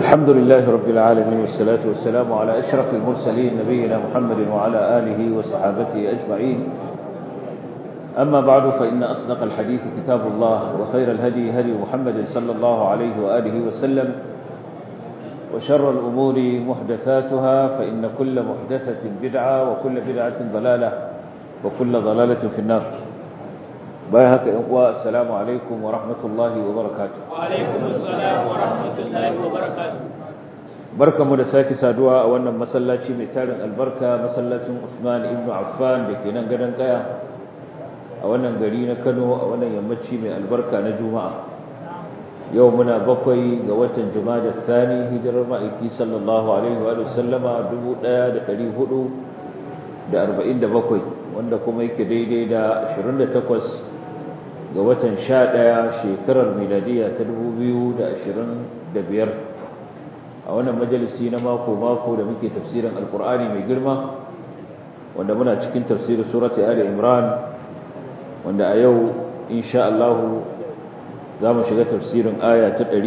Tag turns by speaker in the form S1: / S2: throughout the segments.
S1: الحمد لله رب العالمين والصلاة والسلام على أشرف المرسلين نبينا محمد وعلى آله وصحابته أجمعين أما بعد فإن أصدق الحديث كتاب الله وخير الهدي هدي محمد صلى الله عليه وآله وسلم وشر الأمور محدثاتها فإن كل محدثة بدعة وكل بدعة ضلالة وكل ضلالة في النار بايهك إخوة السلام عليكم ورحمة الله وبركاته
S2: وعليكم السلام ورحمة الله وبركاته
S1: بركة مدساكي سادوا أولا مسلاتي ميتارن البركة مسلاتي عثمان ابن عفان لكي ننقدن قيا أولا قرينا كانوا أولا يمتشي من البركة نجوماء يومنا بقوي قوة جماد الثاني هجر المائكي صلى الله عليه وآله وسلم دبو لا دقلي هدو da 47 wanda kuma yake daidai da 28 ga watan 11 shekarar miladiya ta 2025 a wannan majalisi na mako-mako da muke tafsirin alkur'ani mai girma wanda muna cikin tafsirin surati ali imran wanda a yau insha Allah za mu shiga tafsirin aya ta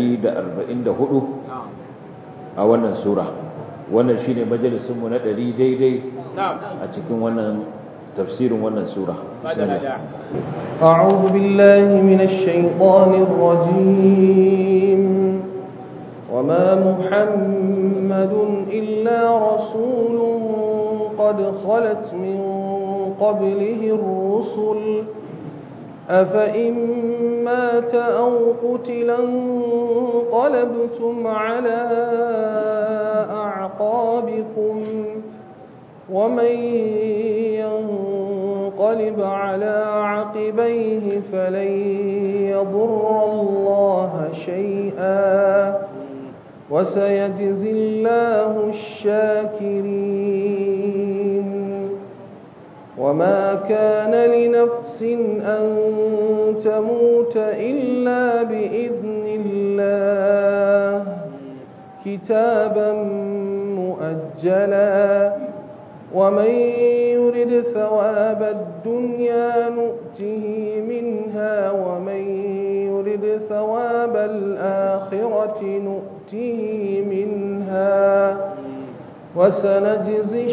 S1: 144 a wannan sura wannan shine majalisinmu na 100 daidai a cikin wannan tafsirin wannan sura
S3: أعوذ بالله من الشيطان الرجيم وما محمد إلا رسول قد خلت من قبله الرسل أفإن مات أو قتلا انقلبتم على أعقابكم ومن ينقلب على عقبيه فلن يضر الله شيئا وسيجزي الله الشاكرين وما كان لنفس أن تموت إلا بإذن الله كتابا مؤجلا ومن يرد ثواب الدنيا نؤته منها ومن يرد ثواب الآخرة نؤته منها وسنجزي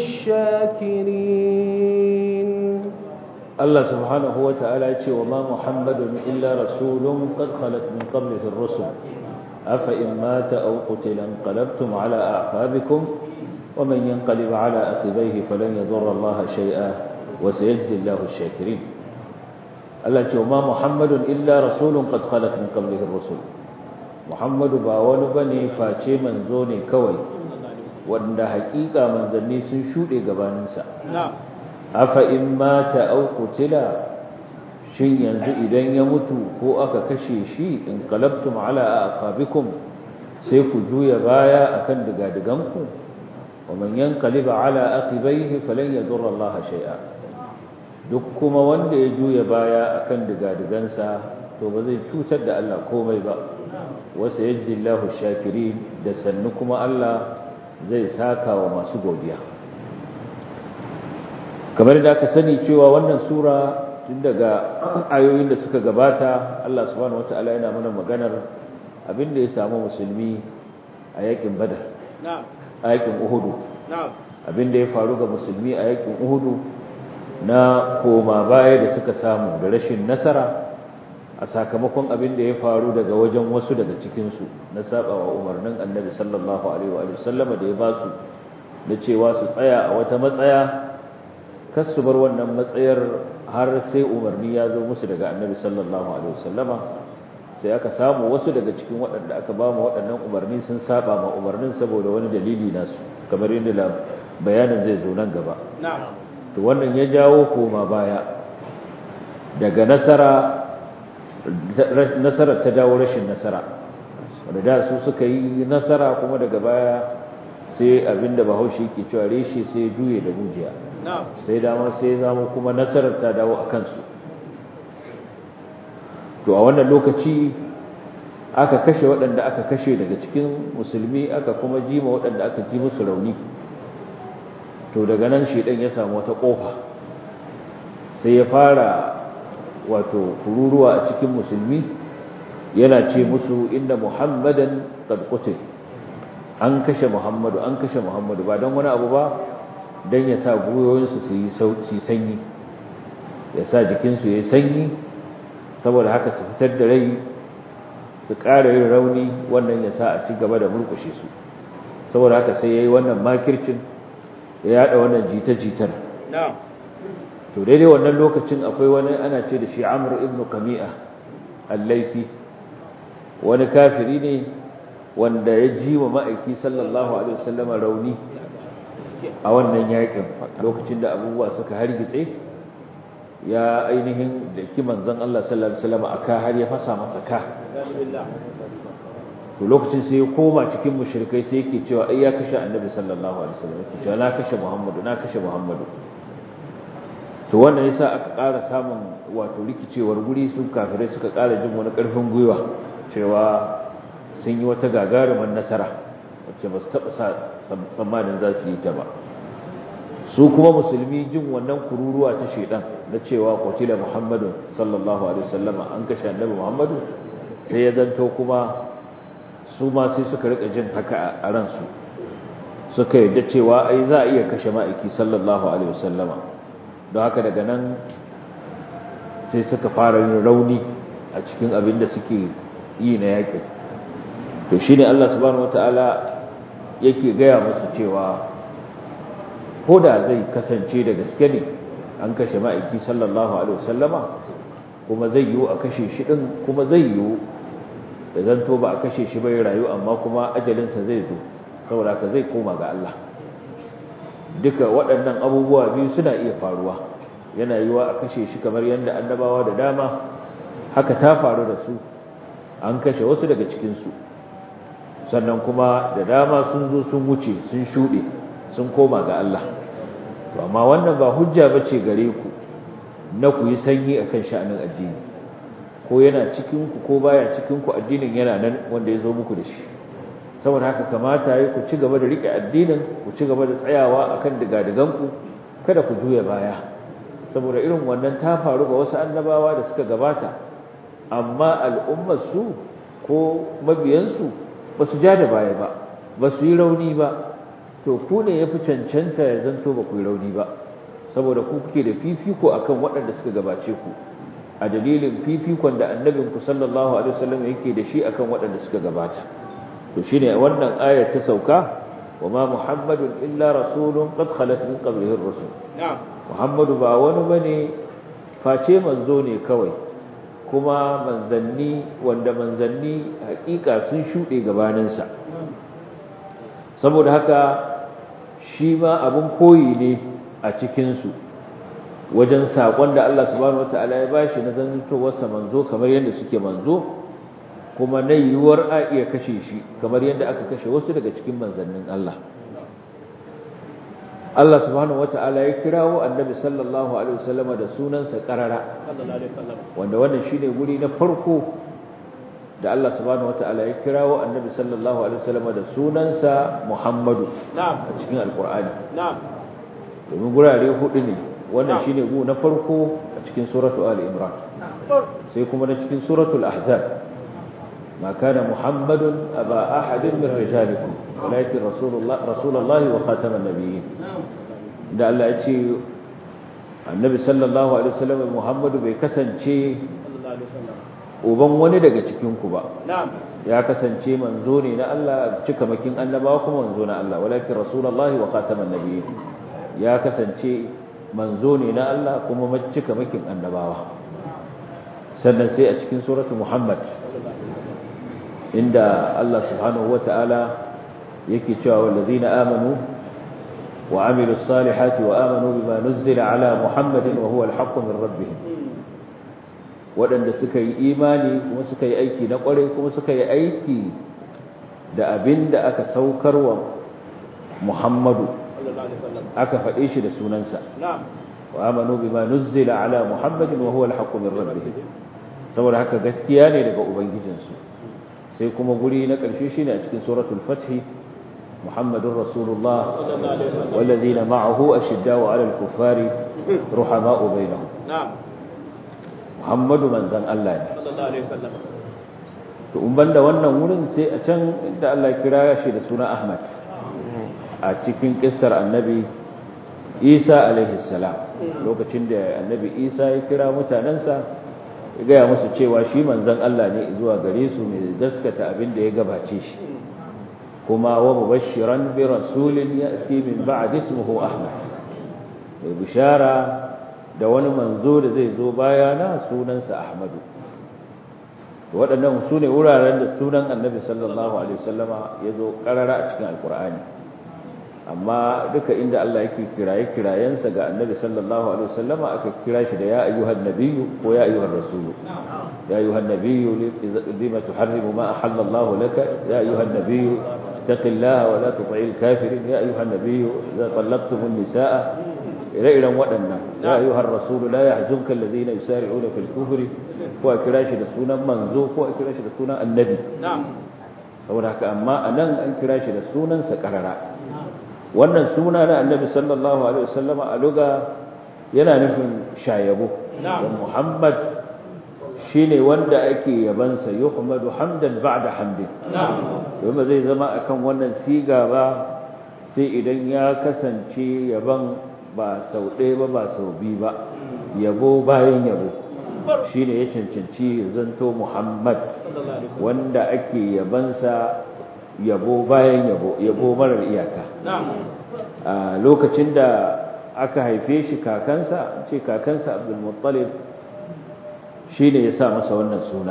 S3: الشاكرين
S1: الله سبحانه وتعالى وما محمد إلا رسول قد خلت من قبله الرسل أفإن مات أو قتل انقلبتم على أعقابكم ومن ينقلب على عقبيه فلن يضر الله شيئا وسيجزي الله الشاكرين التي وما محمد إلا رسول قد خلت من قبله الرسل محمد باول بني فاشي منزوني كوي wanda hakika manzanni sun shuɗe gabaninsa afa in mata au qutila shin yanzu idan ya mutu ko aka kashe shi in qalabtum ala aqabikum sai ku juya baya akan digadiganku wa man yanqalib ala aqibaihi falan yadurra Allah shay'a duk kuma wanda ya juya baya akan digadigansa to ba zai cutar da Allah komai ba wasu yajzi Allahu shakirin da sannu kuma Allah zai saka wa masu godiya kamar da aka sani cewa wannan sura tun daga ayoyin da suka gabata Allah subhanahu wataala yana mana maganar abin da ya samu musulmi a yakin badar a yakin uhudu abin da ya faru ga musulmi a yakin uhudu na koma baya da suka samu da rashin nasara a sakamakon abin da ya faru daga wajen wasu daga cikinsu na sabawa umarnin annabi sallallahu alaihi wa sallama da ya ba su da cewa su tsaya a wata matsaya kas su bar wannan matsayar har sai umarni ya zo musu daga annabi sallallahu alaihi wa sallama sai aka samu wasu daga cikin waɗanda aka ba mu waɗannan umarni sun saba ma umarnin saboda wani dalili nasu kamar yadda bayanin zai zo nan gaba to wannan ya jawo koma baya daga nasara nasarar ta dawo rashin nasara wanda da su suka yi nasara kuma daga baya sai abinda bahaushe ke cewa reshe sai juye da mujiya sai dama sai zama kuma nasarar ta dawo a kansu to a wannan lokaci aka kashe waɗanda aka kashe daga cikin musulmi aka kuma jima waɗanda aka ji musu rauni to daga nan shedan ya samu wata ƙofa sai ya fara wato kururuwa a cikin musulmi yana ce musu inda muhammadan qad qutil an kashe muhammadu an kashe muhammadu ba don wani abu ba don ya sa gwiwoyinsu su yi sanyi ya sa jikinsu ya yi sanyi saboda haka su fitar da rai su ƙara yin rauni wannan ya sa a ci gaba da murkushe su saboda haka sai ya yi wannan makircin ya yada wannan jita-jitar to daidai wannan lokacin akwai wani ana ce da shi amur ibn kami'a allaifi wani kafiri ne wanda ya ji wa ma'aiki sallallahu alaihi wasallama rauni a wannan yakin lokacin da abubuwa suka hargitse ya ainihin da kiman zan Allah sallallahu alaihi wasallama aka har ya fasa masa ka to lokacin sai ya koma cikin mushrikai sai yake cewa ai ya kashe annabi sallallahu alaihi wasallam yake cewa na kashe muhammadu na kashe muhammadu to wannan yasa aka ƙara samun wato rikicewar guri su kafirai suka ƙara jin wani ƙarfin gwiwa cewa sun yi wata gagarumar nasara wacce ba su taɓa sa tsammanin za su yi ta ba su kuma musulmi jin wannan kururuwa ta shaidan na cewa kwatila muhammadu sallallahu alaihi wasallama an kashe annabi muhammadu sai ya zanto kuma su ma sai suka rika jin haka a ransu suka yadda cewa ai za a iya kashe ma'aiki sallallahu alaihi wasallama don haka daga nan sai suka fara yin rauni a cikin abin da suke yi na yakin to shine Allah subhanahu wataala yake gaya musu cewa ko da zai kasance da gaske ne an kashe ma'aiki sallallahu alaihi wasallama kuma zai yiwu a kashe shi din kuma zai yiwu da zanto ba a kashe shi bai rayu amma kuma ajalinsa zai zo saboda ka zai koma ga Allah duka waɗannan abubuwa biyu suna iya faruwa yana yiwa a kashe shi kamar yadda annabawa da dama haka ta faru da su an kashe wasu daga cikinsu sannan kuma da dama sun zo sun wuce sun shuɗe sun koma ga Allah to amma wannan ba hujja bace gare ku na ku yi sanyi akan sha'anin addini ko yana cikin ku ko baya cikin ku addinin yana nan wanda ya zo muku da shi saboda haka kamata yi ku ci gaba da rike addinin ku ci gaba da tsayawa akan digadigan ku kada ku juya baya saboda irin wannan ta faru ga wasu annabawa da suka gabata amma al'ummar su ko mabiyansu ba su ja da baya ba ba su yi rauni ba to ku ne ya fi cancanta ya zanto ba ku yi rauni ba saboda ku kuke da fifiko akan waɗanda suka gabace ku a dalilin fifikon da annabinku sallallahu alaihi wasallam yake da shi akan waɗanda suka gabata to shine wannan ayar ta sauka wa ma muhammadun illa rasulun qad khalat min qablihi ar-rusul muhammadu ba wani bane face manzo ne kawai kuma manzanni wanda manzanni hakika sun shuɗe gabaninsa saboda haka shi ma abin koyi ne a cikinsu wajen saƙon da Allah subhanahu wata'ala ya bashi na zantowarsa manzo kamar yadda suke manzo kuma na yiwuwar a iya kashe shi kamar yadda aka kashe wasu daga cikin manzannin Allah Allah subhanahu wata'ala ya kirawo annabi sallallahu alaihi wasallama da sunansa karara wanda wannan shine guri na farko da Allah subhanahu wata'ala ya kirawo annabi sallallahu alaihi wasallama da sunansa Muhammadu a cikin alkur'ani domin gurare hudu ne wannan shine gu na farko a cikin suratu ali imran sai kuma na cikin suratul ahzab ما كان محمد أبا أحد من رجالكم ولكن رسول الله, رسول الله وخاتم النبيين da Allah ya ce annabi sallallahu alaihi wasallam Muhammadu bai kasance uban wani daga cikin ku ba ya kasance manzo ne na Allah cika makin annabawa kuma manzo na Allah walakin rasulullahi wa khataman nabiyyin ya kasance manzo ne na Allah kuma cika makin annabawa sannan sai a cikin suratu Muhammad inda Allah subhanahu wa ta'ala yake cewa wallazina amanu wa amilu salihati wa amanu bima nuzzila ala muhammadin wa huwa alhaqqu min rabbihim waɗanda suka yi imani kuma suka yi aiki na ƙwarai kuma suka yi aiki da abin da aka saukarwa muhammadu aka faɗe shi da sunansa wa amanu bima nuzzila ala muhammadin wa huwa alhaqqu min rabbihim saboda haka gaskiya ne daga ubangijinsu sai kuma guri na ƙarshe shine a cikin suratul fathi muhammadur rasulullah wallazina ma'ahu ashiddau 'alal kuffari ruhama'u bainahum muhammadu manzan Allah ne to in banda wannan wurin sai a can inda Allah kira shi da suna Ahmad a cikin kissar annabi Isa alaihi salam lokacin da annabi Isa ya kira mutanensa ya gaya musu cewa shi manzon Allah ne zuwa gare su mai gaskata abin da ya gabace shi kuma wa mubashiran bi rasulin ya'ti min ba'd ismuhu Ahmad mai bishara da wani manzo da zai zo bayana sunansa Ahmadu waɗannan su ne wuraren da sunan annabi sallallahu alaihi wasallama ya zo ƙarara a cikin alkur'ani amma duka inda Allah yake kiraye kirayensa ga annabi sallallahu alaihi wasallama aka kira shi da ya ayyuhan nabiyyu ko ya ayyuhan rasulu ya ayyuhan nabiyyu lima tuharrimu ma ahalla Allah laka ya ayyuhan nabiyyu taqillaha wa la tuti'il kafirin ya ayyuhan nabiyyu idza talaqtumun nisaa ire-iren waɗannan ya ayyuhan rasulu la yahzunka allazina yusari'una fil kufri ko a kira shi da sunan manzo ko a kira shi da sunan annabi saboda haka amma anan an kira shi da sunansa karara wannan suna na annabi sallallahu alaihi wasallama a luga yana nufin shayabo don muhammad shine wanda ake yabansa yuhmadu hamdan ba'da hamdin domin zai zama akan wannan siga ba sai idan ya kasance yaban ba sau ɗaya ba ba sau biyu ba yabo bayan yabo shi ne ya cancanci zanto muhammad wanda ake yabansa yabo bayan yabo yabo marar iyaka a lokacin da aka haife shi kakansa ce kakansa abdulmuttalib shi ne ya sa masa wannan suna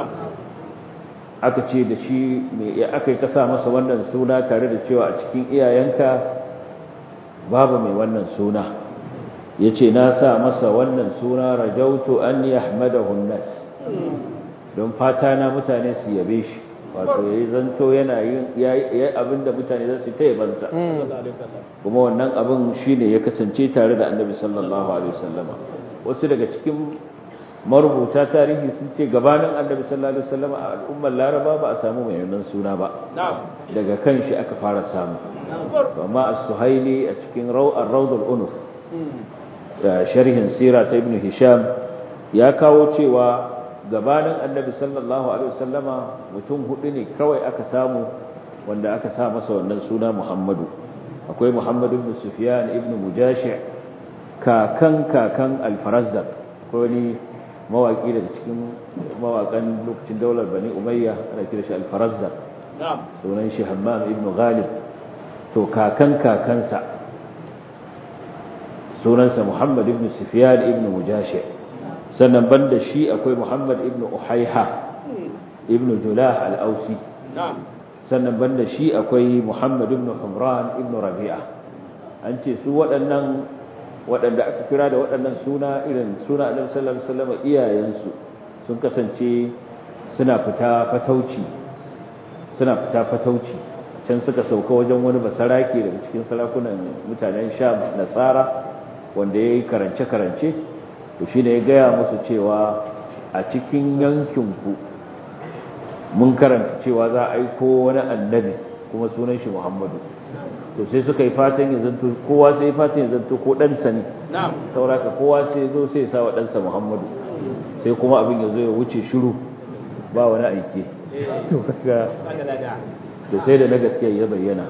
S1: aka ce da shi me aka yi ka sa masa wannan suna tare da cewa a cikin iyayenka babu mai wannan suna ya ce na sa masa wannan suna rajautu an yahmadahu nas don fata na mutane su yabe shi wato yayi zanto yana yin yayi abinda mutane za su ta yabansa kuma wannan abin shine ya kasance tare da Annabi sallallahu alaihi wasallama wasu daga cikin marubuta tarihi sun ce gabanin Annabi sallallahu alaihi wasallama a al'ummar Laraba ba a samu mai wannan suna ba daga kan shi aka fara samu amma as-suhaili a cikin ar-rawd al-unuf sharhin sira ta ibn hisham ya kawo cewa gabanin annabi sallallahu alaihi wasallama mutum hudu ne kawai aka samu wanda aka sa masa wannan suna muhammadu akwai muhammadu ibn sufyan ibn mujashi kakan kakan al-farazzaq akwai wani mawaki daga cikin mawakan lokacin daular bani umayya ana kira shi al-farazzaq sunan shi hammam ibn ghalib to kakan kakansa sunansa Muhammad ibn Sufyan ibn Mujashi sannan banda shi akwai Muhammad ibn Uhayha ibn Julah al-Ausi sannan banda shi akwai Muhammad ibn Humran ibn Rabi'a an ce su waɗannan waɗanda aka kira da waɗannan suna irin suna Annabi sallallahu alaihi wasallam iyayensu sun kasance suna fita fatauci suna fita fatauci can suka sauka wajen wani basarake daga cikin sarakunan mutanen Sham Nasara wanda ya yi karance-karance to shi ne ya gaya musu cewa a cikin yankinku mun karanta cewa za a aiko wani annabi kuma sunan shi muhammadu to sai suka yi fatan ya zanto kowa sai fatan ya zanto ko ɗansa ne sauraka kowa sai zo sai sa wa ɗansa muhammadu sai kuma abin ya zo ya wuce shiru ba wani aike to sai da na gaskiya ya bayyana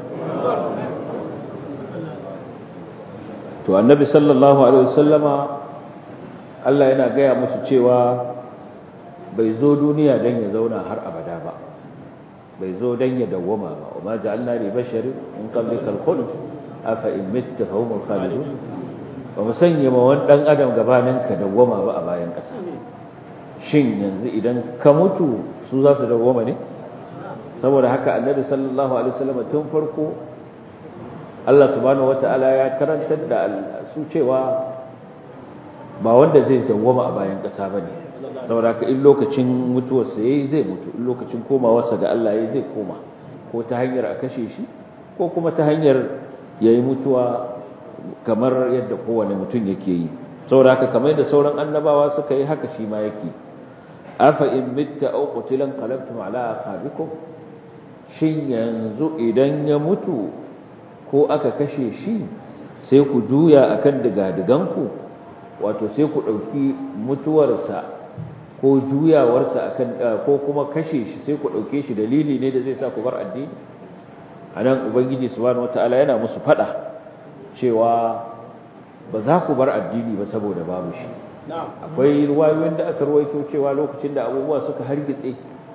S1: to annabi sallallahu alaihi wasallama Allah yana gaya musu cewa bai zo duniya dan ya zauna har abada ba bai zo dan ya dawwama ba wa ma ja'alna li basharin min qablikal khuld afa in mitta fa humul khalidun ba mu sanya ma wani dan adam gabanin ka dawwama ba a bayan kasa shin yanzu idan ka mutu su za su dawwama ne saboda haka annabi sallallahu alaihi wasallama tun farko Allah subhanahu wata'ala ya karantar da su cewa ba wanda zai dawwama a bayan ƙasa ba ne saboda ka in lokacin mutuwarsa ya yi zai mutu in lokacin komawarsa ga Allah ya zai koma ko ta hanyar a kashe shi ko kuma ta hanyar ya yi mutuwa kamar yadda kowane mutum yake yi saboda haka kamar yadda sauran annabawa suka yi haka shi ma yake afa in mitta aw qutilan qalabtum ala aqabikum shin yanzu idan ya mutu ko aka kashe shi sai ku juya akan digadiganku wato sai ku ɗauki mutuwarsa ko juyawarsa akan ko kuma kashe shi sai ku dauke shi dalili ne da zai sa ku bar addini anan ubangiji subhanahu wataala yana musu fada cewa ba za ku bar addini ba saboda babu shi akwai ruwayoyin da aka ruwaito cewa lokacin da abubuwa suka hargitse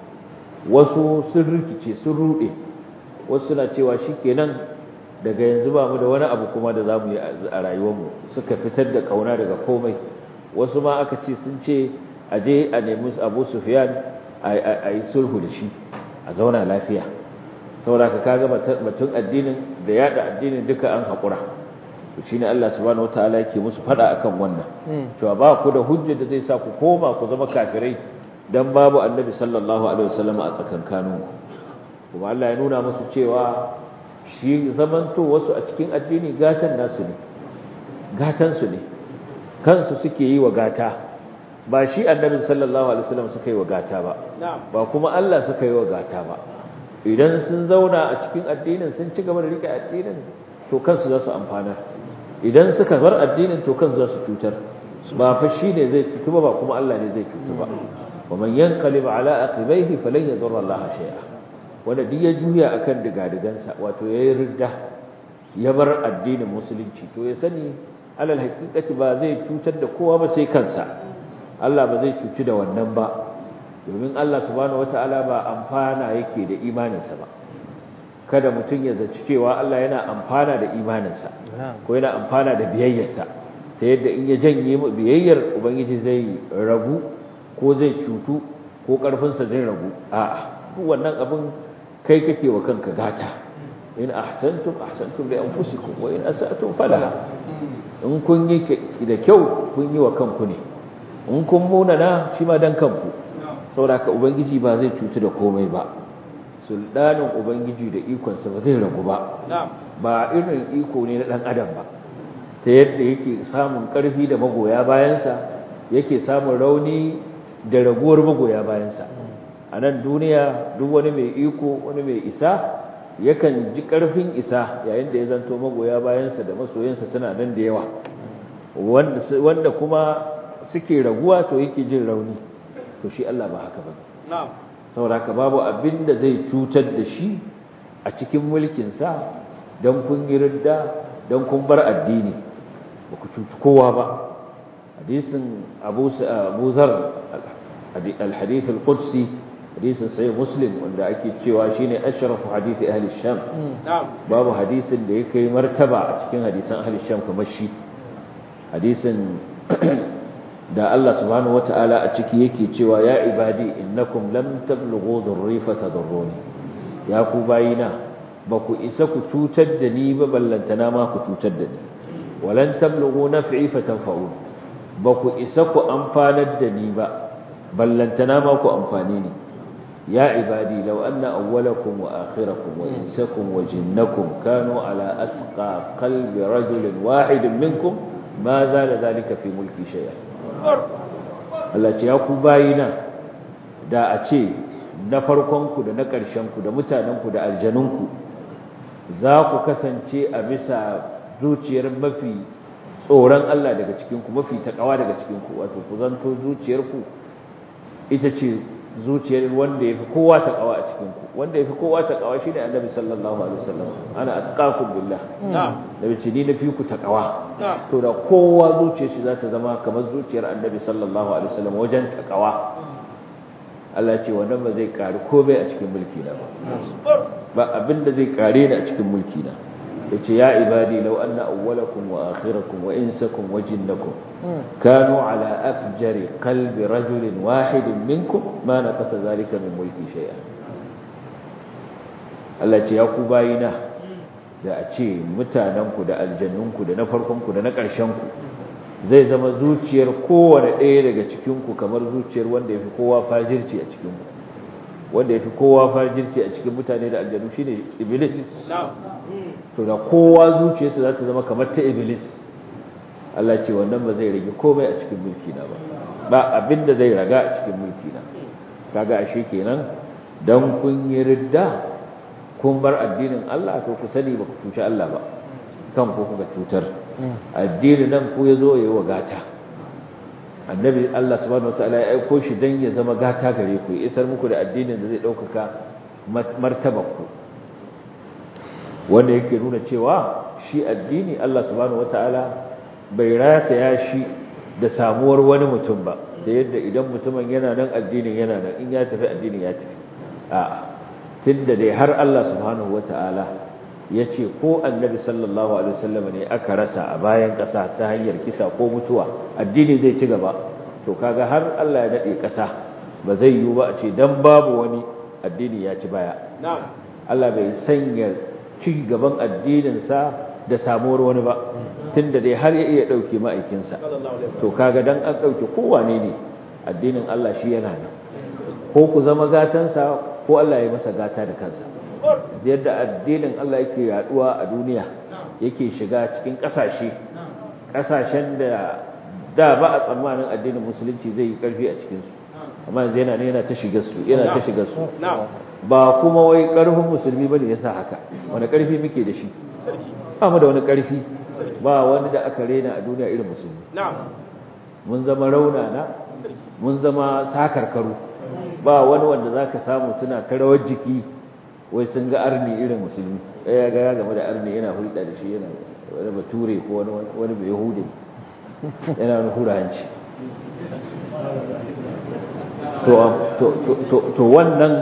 S1: wasu sun rikice sun rude wasu suna cewa shikenan daga yanzu ba mu da wani abu kuma da za mu yi a rayuwarmu suka fitar da kauna daga komai wasu ma aka ce sun ce a je a nemi abu sufiyan a yi sulhu da shi a zauna lafiya saboda ka kaga batun addinin da yada addinin duka an haƙura shi ne Allah subhanahu wataala yake musu fada akan wannan cewa ba ku da hujja da zai sa ku koma ku zama kafirai dan babu annabi sallallahu alaihi wasallam a tsakankanin kuma Allah ya nuna musu cewa shi zamanto wasu a cikin addini gatan nasu ne gatan su ne kansu suke yi wa gata ba shi annabi sallallahu alaihi wasallam suka yi wa gata ba ba kuma Allah suka yi wa gata ba idan sun zauna a cikin addinin sun ci gaba da rike addinin to kansu za su amfana idan suka bar addinin to kansu za su cutar ba fa shi ne zai cutu ba kuma Allah ne zai cutu ba wa man yanqalib ala aqibaihi falan yadurra Allah shay'a wanda duk ya juya akan digadigansa wato yayi ridda ya bar addinin musulunci to ya sani alal haqiqati ba zai cutar da kowa ba sai kansa Allah ba zai cuci da wannan ba domin Allah subhanahu wataala ba amfana yake da imaninsa ba kada mutum ya zaci cewa Allah yana amfana da imaninsa ko yana amfana da biyayyarsa ta yadda in ya janye biyayyar ubangiji zai ragu ko zai cutu ko karfinsa zai ragu a'a duk wannan abin kai kake wa kanka gata in ahsantum ahsantum li anfusikum wa in asa'tum falaha in kun yi da kyau kun yi wa kanku ne in kun munana shi ma dan kanku saboda ka ubangiji ba zai cutu da komai ba sultanin ubangiji da ikonsa ba zai ragu ba ba irin iko ne na dan adam ba ta yadda yake samun karfi da magoya bayansa yake samun rauni da raguwar magoya bayansa a nan duniya duk wani mai iko wani mai isa yakan ji karfin isa yayin da ya zanto magoya bayansa da masoyansa suna nan da yawa wanda kuma suke raguwa to yake jin rauni to shi Allah ba haka ba saboda haka babu abin da zai cutar da shi a cikin mulkinsa don kun yi ridda don kun bar addini ba ku cuci kowa ba hadisin abu zar al-hadith al-qudsi hadisin sai muslim wanda ake cewa shine ashrafu hadisi ahli sham babu hadisin da ya kai martaba a cikin hadisan ahli sham kamar shi hadisin da Allah subhanahu wata'ala a ciki yake cewa ya ibadi innakum lam tablughu dhurri fatadurruni ya ku bayina ba ku isa ku cutar da ni ba ballantana ma ku cutar da ni walan tablughu naf'i fatanfa'un ba ku isa ku amfanar da ni ba ballantana ma ku amfani ni ya ibadi law anna awwalakum wa akhirakum wa insakum wa jinnakum kanu ala atqa qalbi rajulin wahidin minkum ma zala dhalika fi mulki shay'a Allah ce ya ku bayina da a ce na farkonku da na ƙarshenku da mutanenku da aljanunku za ku kasance a bisa zuciyar mafi tsoron Allah daga cikinku mafi taƙawa daga cikinku wato ku zanto zuciyarku ita ce zuciyar wanda ya fi kowa taƙawa a cikinku wanda ya fi kowa taƙawa shi ne annabi sallallahu alaihi wasallam ana atqakum billah da bace ni na fi ku taƙawa to da kowa zuciyar shi za ta zama kamar zuciyar annabi sallallahu alaihi wasallam wajen taƙawa Allah ce wannan ba zai ƙari komai a cikin mulki na ba ba abin da zai ƙare ni a cikin mulki na yace ya ibadi law anna awwalakum wa akhirakum wa insakum wa jinnakum kanu ala afjari qalbi rajulin wahidin minkum ma naqasa zalika min mulki shay'a Allah ce ya ku bayina da a ce mutanenku da aljannunku da na farkonku da na ƙarshenku zai zama zuciyar kowane ɗaya daga cikinku kamar zuciyar wanda ya fi kowa fajirci a cikinku wanda ya fi kowa fajirci a cikin mutane da aljannu shine iblis to da kowa zuciyarsa za ta zama kamar ta iblis Allah ce wannan ba zai rage komai a cikin mulki na ba ba abin da zai raga a cikin mulki na kaga ashe kenan dan kun yi ridda kun bar addinin Allah to ku sani ba ku cuci Allah ba kan ku kuka cutar addinin nan ku yazo yayi wagata annabi Allah subhanahu wataala ya aiko shi dan ya zama gata gare ku ya isar muku da addinin da zai ɗaukaka martabarku wanda yake nuna cewa shi addini Allah subhanahu wataala bai rataya shi da samuwar wani mutum ba da yadda idan mutumin yana nan addinin yana nan in ya tafi addinin ya tafi a'a tunda dai har Allah subhanahu wataala ya ce ko annabi sallallahu alaihi wasallam ne aka rasa a bayan ƙasa ta hanyar kisa ko mutuwa addini zai ci gaba to kaga har Allah ya dade ƙasa ba zai yiwu ba a ce dan babu wani addini ya ci baya Allah bai sanya ci gaban addininsa da samuwar wani ba tunda dai har ya iya dauke ma'aikinsa to kaga dan an dauke kowane ne addinin Allah shi yana nan ko ku zama gatansa ko Allah ya masa gata da kansa yadda addinin Allah yake yaduwa a duniya yake shiga cikin kasashe kasashen da da ba a tsammanin addinin musulunci zai yi karfi a cikin su amma yanzu yana ne yana ta shiga su yana ta shiga su ba kuma wai karfin musulmi bane yasa haka wani karfi muke da shi ba mu da wani karfi ba wani da aka rena a duniya irin musulmi mun zama raunana mun zama sakarkaru ba wani wanda zaka samu suna ta rawar jiki wai sun ga arni irin musulmi ya ga ya game da arni yana hulɗa da shi yana wani bature ko wani wani bai yahudi yana wani hura hanci to wannan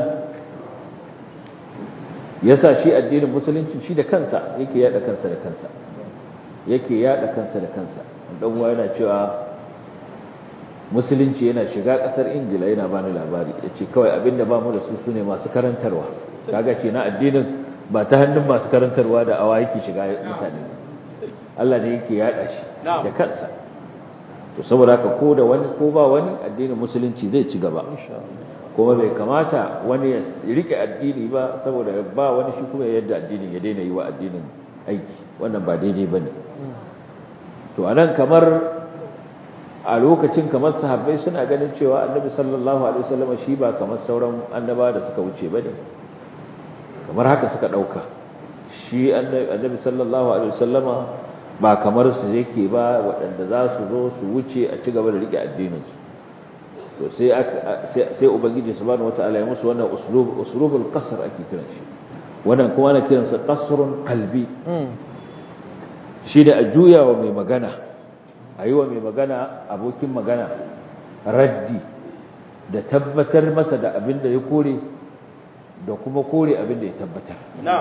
S1: yasa shi addinin musulunci shi da kansa yake yada kansa da kansa yake yada kansa da kansa dan uwa yana cewa musulunci yana shiga kasar ingila yana bani labari yace kawai abinda ba mu da su sune masu karantarwa kaga ce na addinin ba ta hannun masu karantarwa da awa yake shiga mutane Allah ne yake yada shi da kansa to saboda haka ko da wani ko ba wani addinin musulunci zai ci gaba kuma bai kamata wani ya rike addini ba saboda ba wani shi kuma yadda addinin ya daina yi wa addinin aiki wannan ba daidai bane to anan kamar a lokacin kamar sahabbai suna ganin cewa annabi sallallahu alaihi wasallam shi ba kamar sauran annaba da suka wuce bane kamar haka suka dauka shi annabi sallallahu alaihi wasallama ba kamar su yake ba waɗanda za su zo su wuce a ci gaba da rike addinin su to sai sai ubangiji subhanahu wataala ya musu wannan uslub uslubul qasr ake kiran shi wannan kuma ana kiran sa qasrun qalbi shi da a juya wa mai magana a yi wa mai magana abokin magana raddi da tabbatar masa da abin da ya kore da kuma kore abin da ya tabbatar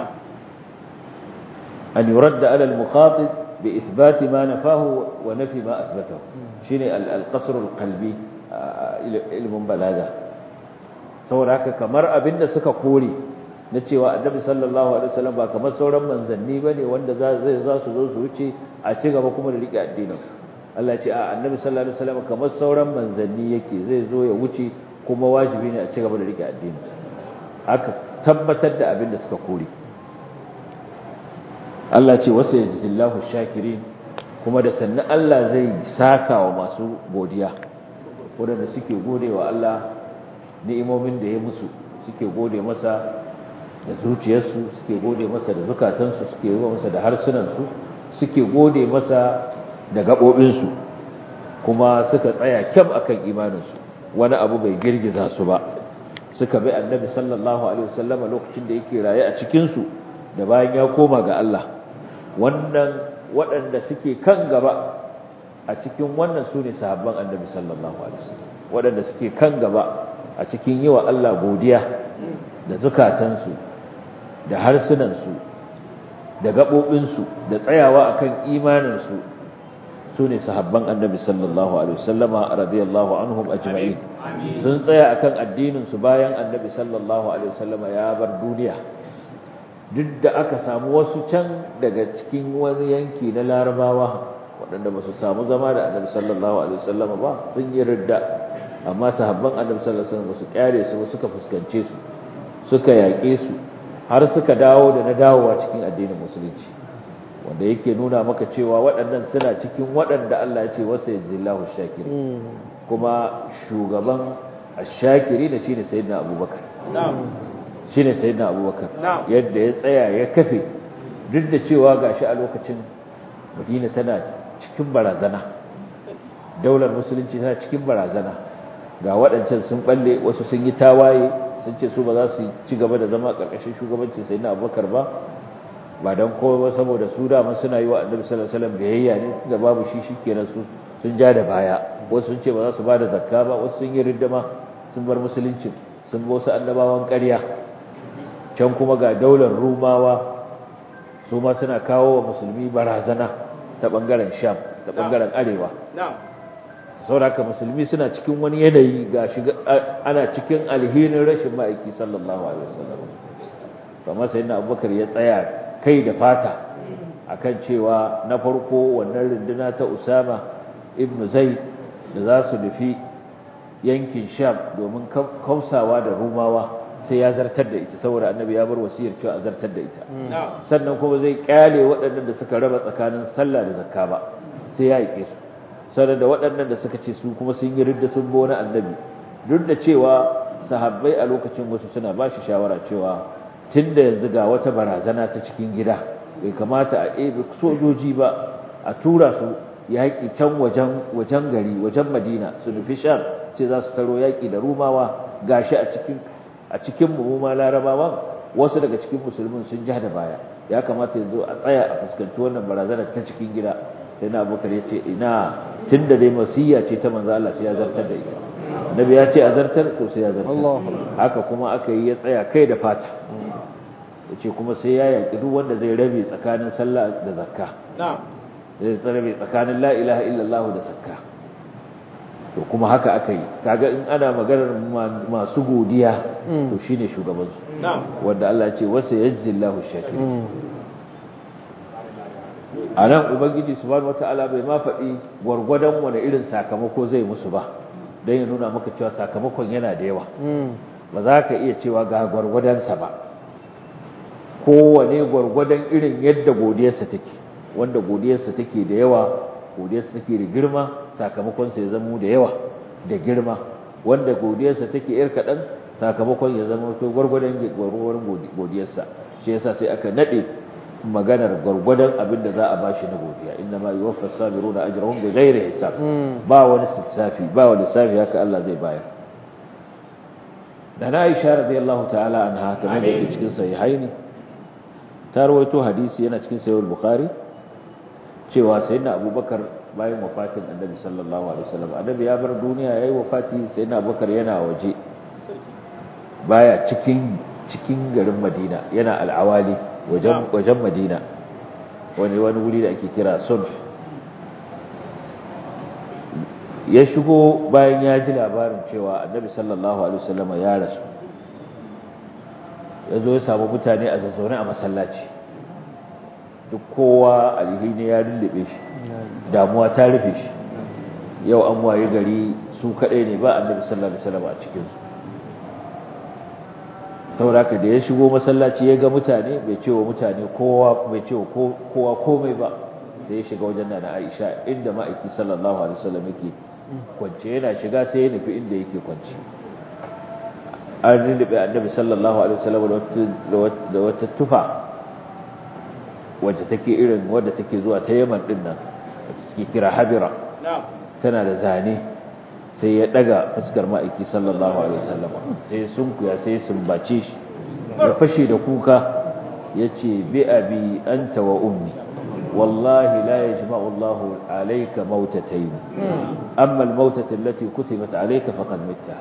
S1: an yuradda ala al-mukhatib bi ithbati ma nafahu wa nafi ma athbatahu shine al-qasr al-qalbi ilmin balaga saboda haka kamar abin da suka kore na cewa annabi sallallahu alaihi wasallam ba kamar sauran manzanni bane wanda zai za su zo su wuce a ci gaba kuma da rike addinin Allah ce a annabi sallallahu alaihi wasallam kamar sauran manzanni yake zai zo ya wuce kuma wajibi ne a ci gaba da rike addinin aka tabbatar da abin da suka kore Allah ce wasa yajzillahu shakirin kuma da sannan Allah zai saka wa masu godiya wanda suke gode wa Allah ni'imomin da ya musu suke gode masa da zuciyarsu suke gode masa da zukatansu suke gode masa da harsunansu suke gode masa da gaɓoɓinsu kuma suka tsaya kyam akan imaninsu wani abu bai girgiza su ba suka bi annabi sallallahu alaihi wasallama lokacin da yake raye a cikinsu da bayan ya koma ga Allah wannan waɗanda suke kan gaba a cikin wannan su ne sahabban annabi sallallahu alaihi wasallam waɗanda suke kan gaba a cikin yi wa Allah godiya da zukatansu da harsunansu da gaɓoɓinsu da tsayawa akan imaninsu su ne sahabban annabi sallallahu alaihi wasallama radiyallahu anhum ajma'in sun tsaya akan addininsu bayan annabi sallallahu alaihi wasallama ya bar duniya duk da aka samu wasu can daga cikin wani yanki na larabawa waɗanda ba su samu zama da annabi sallallahu alaihi wasallama ba sun yi ridda amma sahabban annabi sallallahu alaihi wasallam ba su kyare su ba suka fuskance su suka yaƙe su har suka dawo da na dawowa cikin addinin musulunci wanda yake nuna maka cewa waɗannan suna cikin waɗanda Allah ya ce wasa yajillahu shakiri kuma shugaban ash-shakiri da shine sayyidina Abubakar shine sayyidina Abubakar yadda ya tsaya ya kafe duk da cewa gashi a lokacin Madina tana cikin barazana daular musulunci tana cikin barazana ga waɗancan sun balle wasu sun yi tawaye sun ce su ba za su ci gaba da zama ƙarƙashin shugabancin sai na abubakar ba ba don kowa ba saboda su dama suna yi wa annabi sallallahu alaihi wasallam biyayya ne da babu shi shikenan su sun ja da baya wasu sun ce ba za su ba da zakka ba wasu sun yi riddama sun bar musulunci sun bi wasu annabawan ƙarya can kuma ga daular rumawa su ma suna kawo wa musulmi barazana ta ɓangaren sham ta ɓangaren arewa sauraka musulmi suna cikin wani yanayi ga shiga ana cikin alhinin rashin ma'aiki sallallahu alaihi wasallam kamar sai na abubakar ya tsaya kai da fata akan cewa na farko wannan runduna ta usama ibn zaid da za su nufi yankin sham domin kausawa da rumawa sai ya zartar da ita saboda annabi ya bar wasiyar cewa a zartar da ita sannan kuma zai kyale waɗannan da suka raba tsakanin sallah da zakka ba sai ya yake su sannan da waɗannan da suka ce su kuma sun yi ridda sun bi wani annabi duk da cewa sahabbai a lokacin wasu suna ba shi shawara cewa tun da yanzu ga wata barazana ta cikin gida bai kamata a ɗebe sojoji ba a tura su yaƙi can wajen wajen gari wajen madina su nufi sham sai za su taro yaƙi da rumawa gashi a cikin a cikin mu ma larabawan wasu daga cikin musulmin sun ja da baya ya kamata yanzu a tsaya a fuskanci wannan barazanar ta cikin gida sai na abubakar ya ce ina tun da dai masiyya ce ta manzo Allah sai ya zartar da ita annabi ya ce a zartar to sai ya zartar haka kuma aka yi ya tsaya kai da fata ya ce kuma sai ya yaƙi duk wanda zai rabe tsakanin sallah da zakka zai rabe tsakanin la ilaha illallah da zakka to kuma haka aka yi kaga in ana maganar masu godiya to shine shugabansu wanda Allah ya ce wasa yajzillahu shakir a nan ubangiji subhanahu wataala bai ma faɗi gwargwadon wani irin sakamako zai musu ba don ya nuna maka cewa sakamakon yana da yawa ba za ka iya cewa ga gwargwadonsa ba kowane gwargwadon irin yadda godiyarsa take wanda godiyarsa take da yawa godiyarsa take da girma sakamakonsa ya zama da yawa da girma wanda godiyarsa take yar kaɗan sakamakon ya zama kai gwargwadon godiyarsa shi yasa sai aka naɗe maganar gwargwadon abin da za a bashi na godiya inna ma yuwaffa sabiruna ajrahum bighairi hisab ba wani lissafi ba wani lissafi haka Allah zai bayar da na Aisha radiyallahu ta'ala anha kamar da yake cikin sahihaini ta rawaito hadisi yana cikin sahih bukhari cewa sayyidina Abubakar bayan wafatin Annabi sallallahu alaihi wasallam Annabi ya bar duniya yayi wafati sayyidina Abubakar yana waje baya cikin cikin garin Madina yana al'awali wajen madina wani wani wuri da ake kira sulh ya shigo bayan ya ji labarin cewa annabi sallallahu alaihi wasallam ya rasu ya zo ya samu mutane a zazzaune a masallaci duk kowa alhini ya lullube shi damuwa ta rufe shi yau an waye gari su kadai ne ba annabi sallallahu alaihi wasallam a cikinsu sauraka da ya shigo masallaci ya ga mutane bai ce wa mutane kowa bai ce wa kowa komai ba sai ya shiga wajen nana Aisha inda ma'aiki sallallahu alaihi wasallam yake kwance yana shiga sai ya nufi inda yake kwance an rinube annabi sallallahu alaihi wasallam da wata tufa wacce take irin wadda take zuwa ta Yaman din nan wacce suke kira Habira tana da zane sai ya daga fuskar ma'aiki sallallahu alaihi wasallam sai sunkuya sai sumbace shi ya fashe da kuka yace bi abi anta wa ummi wallahi la yajma'u Allahu alayka mautatayn amma al-mautatu allati kutibat alayka faqad mitta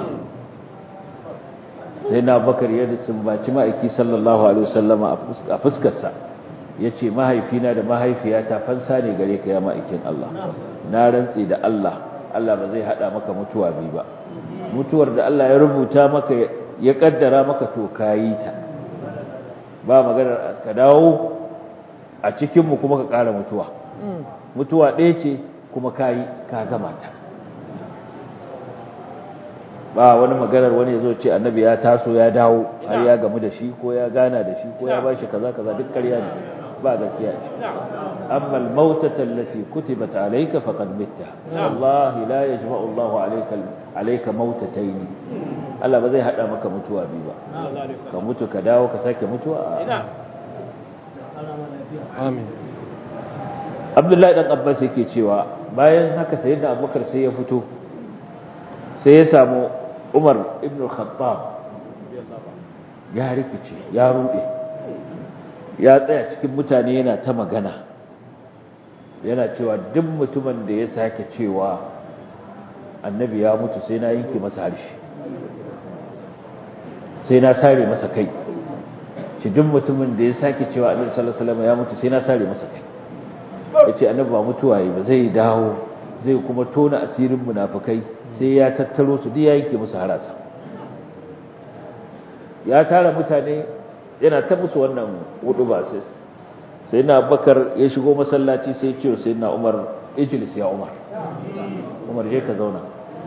S1: sai na bakar ya sumbaci ma'aiki sallallahu alaihi wasallam a fuskarsa yace mahaifina da mahaifiyata fansa ne gare ka ya ma'aikin Allah na rantsi da Allah Allah ba zai hada maka mutuwa bi ba mutuwar da Allah ya rubuta maka ya kaddara maka to kayi ta ba maganar ka dawo a cikin mu kuma ka ƙara mutuwa mutuwa ɗaya ce kuma kayi ka gama ta ba wani maganar wani yazo ce annabi ya taso ya dawo har ya gamu da shi ko ya gana da shi ko ya bashi kaza kaza duk ƙarya ne ba gaskiya ce amma al-mautata allati kutibat alayka faqad mitta wallahi la yajma'u Allahu alayka alayka mautatayn Allah ba zai hada maka mutuwa bi ba ka mutu ka dawo ka sake mutuwa
S3: amin
S1: Abdullahi dan Abbas yake cewa bayan haka sayyidina abubakar sai ya fito sai ya samu umar ibn khattab ya rikice ya rude ya tsaya cikin mutane yana ta magana yana cewa duk mutumin da ya sake cewa annabi ya mutu sai na yanke masa harshe sai na sare masa kai shi duk mutumin da ya sake cewa annabi sallallahu alaihi wasallam ya mutu sai na sare masa kai yace annabi ba mutuwa yi ba zai dawo zai kuma tona asirin munafikai sai ya tattaro su duk ya yanke musu harasa ya tara mutane yana ta musu wannan hudu ba sai sai na bakar ya shigo masallaci sai ce sai na umar ijlis ya umar umar je ka zauna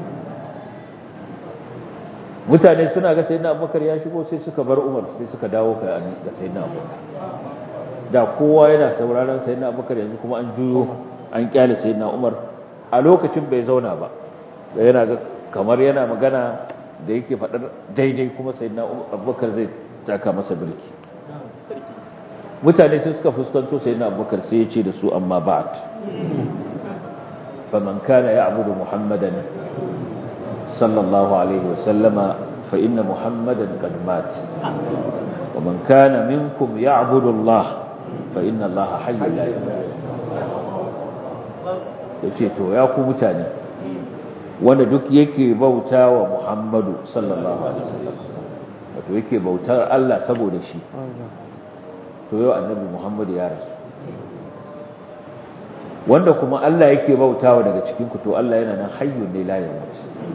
S1: mutane suna ga sai na abubakar ya shigo sai suka bar umar sai suka dawo ga sai na abubakar da kowa yana sauraron sai na abubakar yanzu kuma an juyo an kyale sai na umar a lokacin bai zauna ba yana ga kamar yana magana da yake faɗar daidai kuma sai na abubakar zai taka masa birki mutane sai suka fuskanto sai na abubakar sai ya ce da su amma ba'at faman kana ya'budu muhammadan sallallahu alaihi wa sallama fa inna muhammadan qad mat wa man kana minkum ya'budu allah fa inna allah hayyun la yamut yace to ya ku mutane wanda duk yake bauta wa muhammadu sallallahu alaihi wasallam wato yake bautar Allah saboda shi to yau annabi Muhammad ya rasu wanda kuma Allah yake bautawa daga cikin ku to Allah yana nan hayyun ne la yamut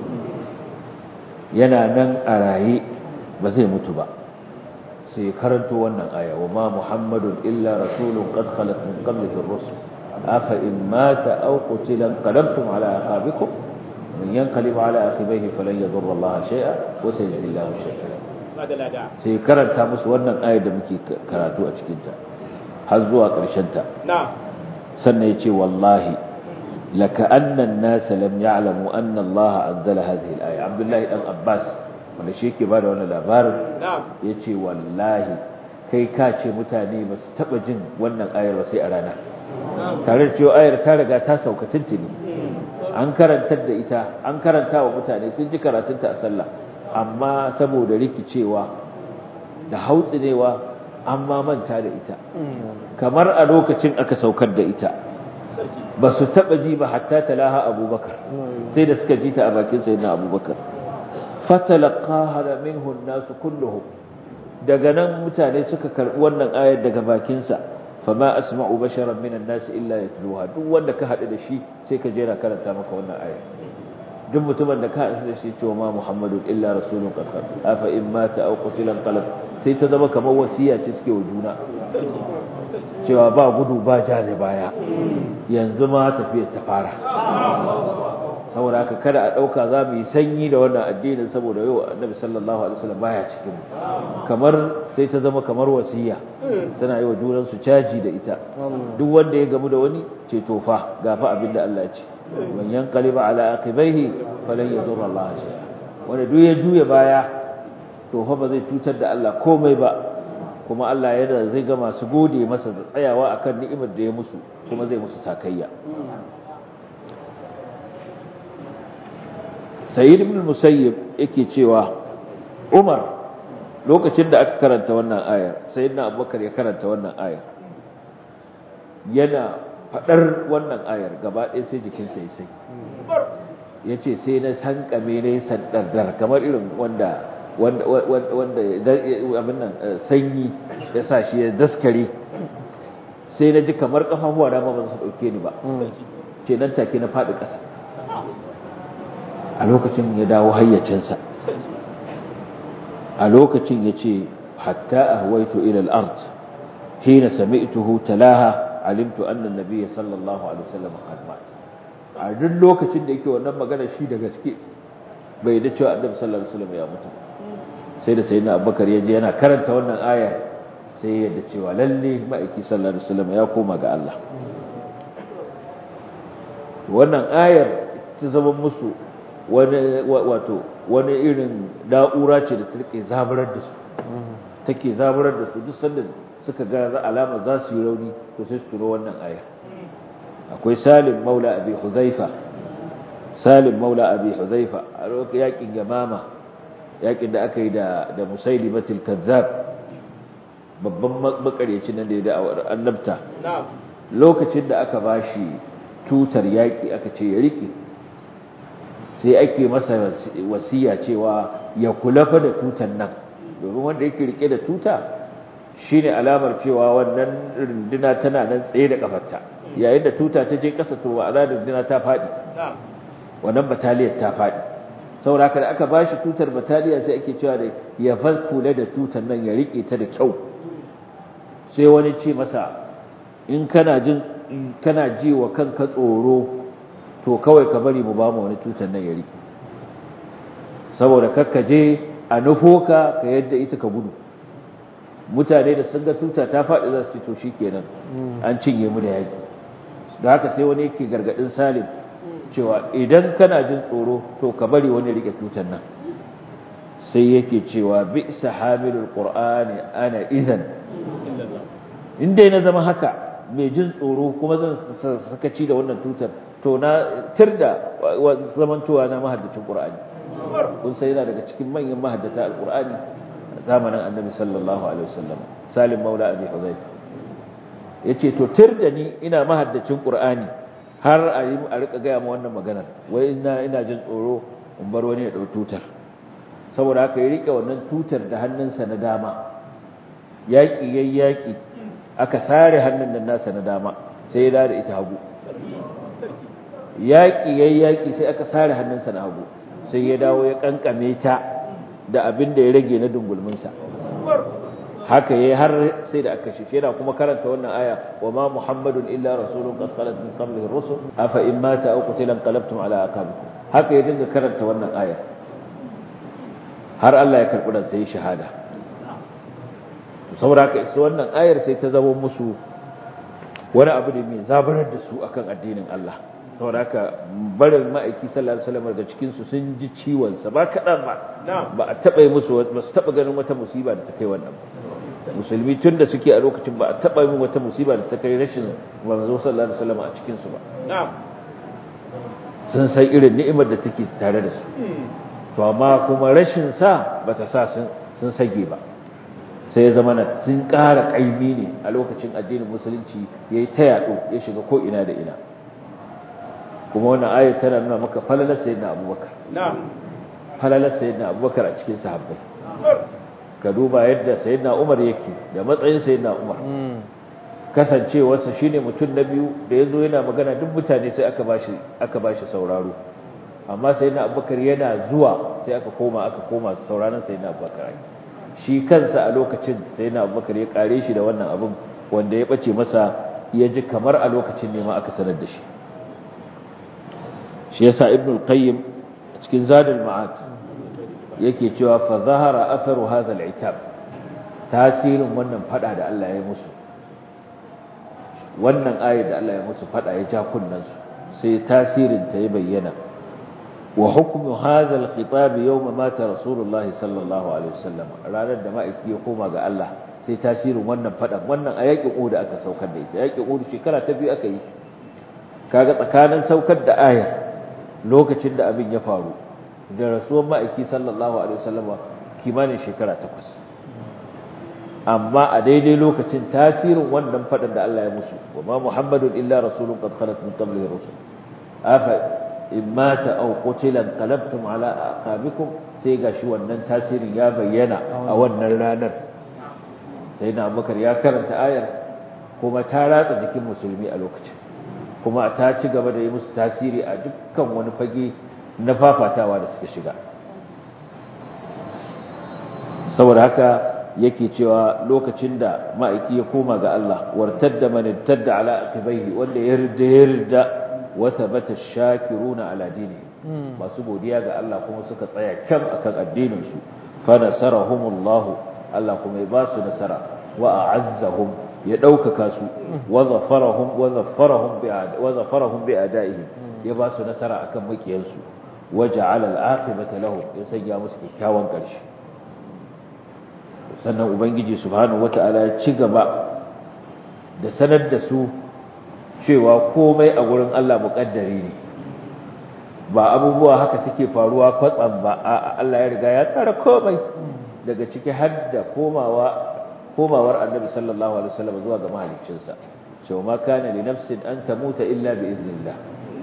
S1: yana nan a raye ba zai mutu ba sai karanto wannan aya wa ma muhammadun illa rasulun qad khalat min qablihi ar-rusul afa in mata aw qutila qalabtum ala aqabikum من ينقلب على عقبيه فلن يضر الله شيئا وسيجزي الله الشاكرين sai karanta musu wannan ayar da muke karatu a cikinta har zuwa ta. sannan ya ce wallahi laka annan nasa lam ya'lamu anna Allah anzala hadhihi al-aya Abdullahi dan Abbas wanda shi yake bada wannan labarin yace wallahi kai ka ce mutane ba su taba jin wannan ayar ba sai a rana tare da cewa ayar ta riga ta sauka tuntuni an karantar da ita an karanta wa mutane sun ji karatunta a sallah amma saboda rikicewa da hautsinewa an ma manta da ita kamar a lokacin aka saukar da ita ba su taba ji ba hatta talaha abubakar sai da suka ji ta a bakin sayyidina abubakar fatalaqaha minhu an-nas kulluhum daga nan mutane suka karbi wannan ayar daga bakinsa fama asma'u basharan minan nas illa yatluha duk wanda ka hadu da shi sai ka jera karanta maka wannan aya duk mutumin da ka hadu da shi cewa ma muhammadu illa rasulun qad khat afa in mata aw qutila qalb sai ta zama kamar wasiya ce suke wa juna cewa ba gudu ba jale baya yanzu ma tafiyar ta fara saboda haka kada a dauka za mu yi sanyi da wannan addinin saboda yau annabi sallallahu alaihi wasallam baya cikin mu kamar sai ta zama kamar wasiya suna yi wa junan su caji da ita duk wanda ya gamu da wani ce to fa gafa abin da Allah ya ce man yanqaliba ala aqibaihi falan yadurra Allah shay'a wanda duk ya juya baya to fa ba zai cutar da Allah komai ba kuma Allah yana zai ga masu gode masa da tsayawa akan ni'imar da ya musu kuma zai musu sakayya sayyid ibn musayyib yake cewa umar lokacin da aka karanta wannan ayar sayyidina abubakar ya karanta wannan ayar yana fadar wannan ayar gaba ɗaya sai jikinsa ya sai ya ce sai na sankame ne sandardar kamar irin wanda wanda wanda abin nan sanyi ya sa shi ya daskare sai na ji kamar kafafuwa na ba su dauke ni ba ce nan take na faɗi ƙasa a lokacin ya dawo hayyacinsa a lokacin ya ce hatta ahwaitu ila al-ard hina sami'tuhu talaha alimtu anna an-nabiy sallallahu alaihi wasallam qad mat a duk lokacin da yake wannan magana shi da gaske bai da cewa annabi sallallahu alaihi wasallam ya mutu sai da sayyidina abubakar ya je yana karanta wannan ayar sai ya da cewa lalle ma'aiki sallallahu alaihi wasallam ya koma ga Allah wannan ayar ta zama musu wani wato wani irin na'ura ce da take zaburar da su take zaburar da su duk sanda suka ga alama za su yi rauni to sai su turo wannan aya akwai salim maula abi huzaifa salim maula abi huzaifa a lokacin yakin gamama yakin da aka yi da da musailimatul kazzab babban makaryacin nan da ya da'awar annabta lokacin da aka bashi tutar yaki aka ce ya rike sai ake masa wasiya cewa ya kula fa da tutar nan domin wanda yake rike da tuta shine alamar cewa wannan runduna tana nan tsaye da kafarta yayin da tuta ta je kasa to ma'ana runduna ta fadi wannan bataliyar ta fadi saboda haka da aka bashi tutar bataliya sai ake cewa da ya fa kula da tutar nan ya rike ta da kyau sai wani ce masa in kana jin kana ji wa kanka tsoro to kawai ka bari mu ba mu wani tutar nan ya rike saboda kakkaje a nufo ka ka yadda ita ka gudu mutane da sun ga tuta ta faɗi za su ce to shikenan an cinye mu da yaki da haka sai wani yake gargadin salim cewa idan kana jin tsoro to ka bari wani rike tutar nan sai yake cewa bi sahamilul qur'ani ana idan in dai na zama haka mai jin tsoro kuma zan sakaci da wannan tutar to na tirda zamantowa na mahaddacin qur'ani kun sai yana daga cikin manyan mahaddata alqur'ani zamanin annabi sallallahu alaihi wasallam salim maula abi huzaifa yace to tirda ni ina mahaddacin qur'ani har a yi a rika gaya ma wannan maganar wai ina ina jin tsoro in bar wani ya dau tutar saboda haka ya rike wannan tutar da hannunsa na dama yaki yayi yaki aka sare hannun nan nasa na dama sai ya da ita hagu yaƙi yayi yaƙi sai aka sare hannunsa na hagu sai ya dawo ya kankame ta da abin da ya rage na dungulminsa haka yayi har sai da aka shi yana kuma karanta wannan aya wa ma muhammadun illa rasulun qad khalat min qablihi ar-rusul afa in mata aw qutila qalabtum ala aqabikum haka ya dinga karanta wannan aya har Allah ya karbi dan sai shahada saboda haka isa wannan ayar sai ta zama musu wani abu ne mai zabarar da su akan addinin Allah saboda haka barin ma'aiki sallallahu alaihi wasallam daga cikin su sun ji ciwon sa ba kadan ba ba a taba musu ba su taba ganin wata musiba da ta kai wannan musulmi tun da suke a lokacin ba a taba yin wata musiba da ta kai rashin manzo sallallahu alaihi wasallam a cikin su ba sun san irin ni'imar da take tare da su to amma kuma rashin sa bata sa sun sun sage ba sai ya zama na sun ƙara ƙaimi ne a lokacin addinin musulunci ya yi ta yaɗo ya shiga ko ina da ina kuma wannan ayat tana nuna maka falalar sayyidina abubakar falalar sayyidina abubakar a cikin sahabbai ka duba yadda sayyidina umar yake da matsayin sayyidina umar kasancewarsa shine mutum na biyu da ya zo yana magana duk mutane sai aka bashi aka bashi sauraro amma sayyidina abubakar yana zuwa sai aka koma aka koma sauraron sayyidina abubakar shi kansa a lokacin sayyidina abubakar ya kare shi da wannan abin wanda ya bace masa ya ji kamar a lokacin ne ma aka sanar da shi shi yasa ibnul qayyim cikin zadul ma'ad yake cewa fa zahara atharu hadha al-itab tasirin wannan fada da Allah ya musu wannan ayat da Allah ya musu fada ya ja kunnan su sai tasirin ta ya bayyana wa hukmu hadha al-khitab yawm mata rasulullah sallallahu alaihi wasallam ranar da ma'aiki ya koma ga Allah sai tasirin wannan fada wannan a yaƙin Uhud aka saukar da ita yaƙin Uhud shekara ta biyu aka yi kaga tsakanin saukar da ayar lokacin da abin ya faru da rasuwar ma'aiki sallallahu alaihi wasallam kimanin shekara takwas amma a daidai lokacin tasirin wannan faɗin da Allah ya musu wa ma muhammadun illa rasulun qad khalat min qablihi rusul afa in mata aw qutila qalabtum ala aqabikum sai gashi wannan tasirin ya bayyana a wannan ranar sai na abubakar ya karanta ayar kuma ta ratsa jikin musulmi a lokacin kuma ta ci gaba da yi musu tasiri a dukkan wani fage na fafatawa da suka shiga saboda haka yake cewa lokacin da ma'aiki ya koma ga Allah wartadda man irtadda ala aqibaihi wanda ya rida ya rida wa thabata shakiruna ala dini masu godiya ga Allah kuma suka tsaya kyam akan addinin su fa nasarahumullah Allah kuma ya ba su nasara wa a'azzahum ya ɗaukaka su wa zafarahum wa zafarahum bi wa zafarahum bi adaihim ya ba su nasara akan makiyansu wa ja'ala al-aqibata lahum ya sanya musu kyakkyawan ƙarshe sannan ubangiji subhanahu wata'ala ya ci gaba da sanar da su cewa komai a gurin Allah muƙaddari ne ba abubuwa haka suke faruwa kwatsam ba a Allah ya riga ya tsara komai daga ciki har da komawa komawar annabi sallallahu alaihi wasallam zuwa ga mahaliccinsa cewa ma kana li nafsin an tamuta illa bi iznillah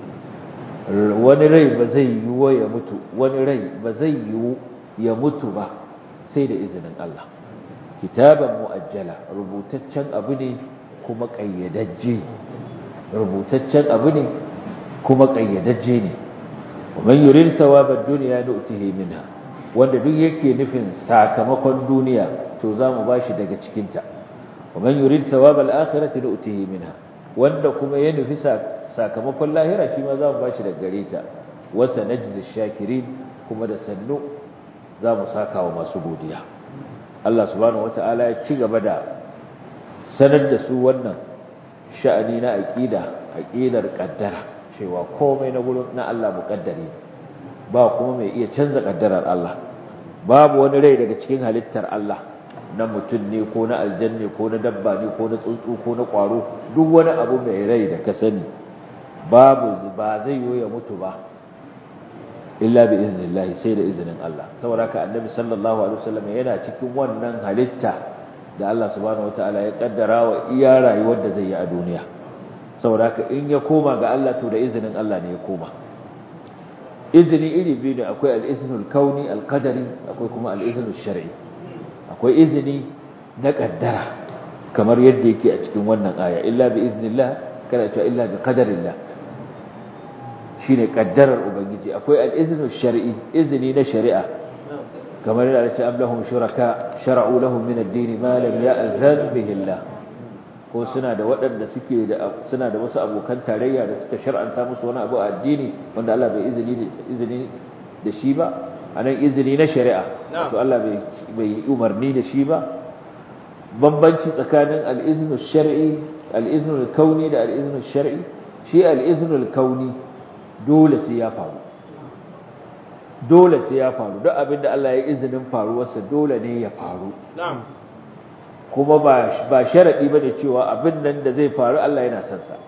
S1: wani rai ba zai yiwu ya mutu wani rai ba zai yiwu ya mutu ba sai da izinin Allah kitaban muajjala rubutaccen abu ne kuma kayyadajje rubutaccen abu ne kuma kayyadajje ne ومن يريد ثواب الدنيا نؤته منها wanda duk yake nufin sakamakon duniya to zamu bashi daga cikin ta ومن يريد ثواب الاخره نؤته منها wanda kuma ya nufi sakamakon lahira shi ma zamu bashi daga gare ta wasa najzi shakirin kuma da sannu zamu saka wa masu godiya Allah subhanahu wataala ya ci gaba da sanar da su wannan sha'ani na aqida aqidar qaddara cewa komai na gurin na Allah muƙaddari ba kuma mai iya canza ƙaddarar Allah babu wani rai daga cikin halittar Allah na mutum ne ko na aljanne ko na dabba ne ko na tsuntsu ko na ƙwaro duk wani abu mai rai da ka sani babu ba zai yi ya mutu ba illa bi iznillahi sai da izinin Allah saboda haka annabi sallallahu alaihi wasallam yana cikin wannan halitta da Allah subhanahu wataala ya kaddara wa iya rayuwar da zai yi a duniya saboda haka in ya koma ga Allah to da izinin Allah ne ya koma izini iri biyu ne akwai al-iznul kauni al-qadari akwai kuma al-iznul shar'i akwai izini na kaddara kamar yadda yake a cikin wannan aya illa bi iznillah kana cewa illa bi qadarillah shine kaddarar ubangiji akwai al-iznul shar'i izini na shari'a kamar yadda ce ablahum shuraka shar'u lahum min ad-din ma lam ya'zan bihi Allah ko suna da waɗanda suke da suna da wasu abokan tarayya da suka shar'anta musu wani abu a addini wanda Allah bai izini izini da shi ba anan izini na shari'a to Allah bai bai umarni da shi ba bambanci tsakanin al-iznu shar'i al-iznu kauni da al-iznu shar'i shi al-iznu kauni dole sai ya faru dole sai ya faru duk abin da Allah ya izinin faruwarsa dole ne ya faru
S2: na'am
S1: kuma ba ba sharadi bane cewa abin nan da zai faru Allah yana son sa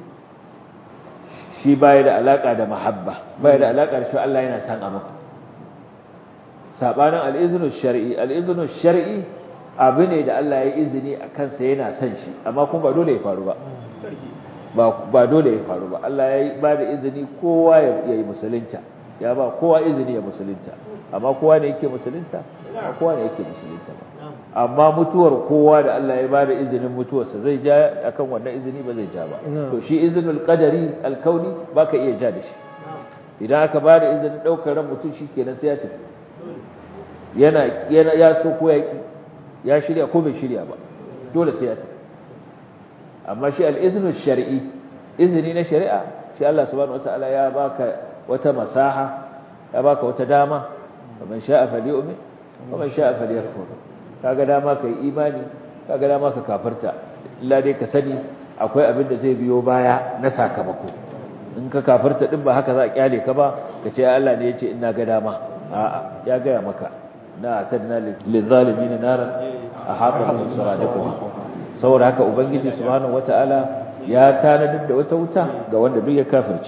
S1: shi baya da alaka da mahabba baya da alaka da shi Allah yana son abu sabanin al-iznu shar'i al-iznu shar'i abu ne da Allah ya izini a kansa yana son shi amma kuma ba dole ya faru ba ba ba dole ya faru ba Allah ya ba da izini kowa ya yi musulunta ya ba kowa izini ya musulunta amma kowa ne yake musulunta ba kowa ne yake musulunta ba amma mutuwar kowa da Allah ya bada izinin mutuwarsa zai ja akan wannan izini ba zai ja ba to shi izinul qadari alkauni baka iya ja da shi idan aka bada izinin daukar ran mutum shikenan sai ya tafi yana yana ya so ko ya ki ya shirya ko bai shirya ba dole sai ya tafi amma shi al-iznu shar'i izini na shari'a shi Allah subhanahu wataala ya baka wata masaha ya baka wata dama man sha'a falyu'min wa man sha'a falyakfur kaga dama kai imani kaga dama ka kafirta illa dai ka sani akwai abin da zai biyo baya na sakamako in ka kafirta din ba haka za a kyale ka ba ka ce Allah ne yace ina ga dama a'a ya ga maka na tadna lil zalimin naran ahata bihim suradiquha saboda haka ubangiji subhanahu wataala ya tanadar da wata wuta ga wanda duk ya kafirci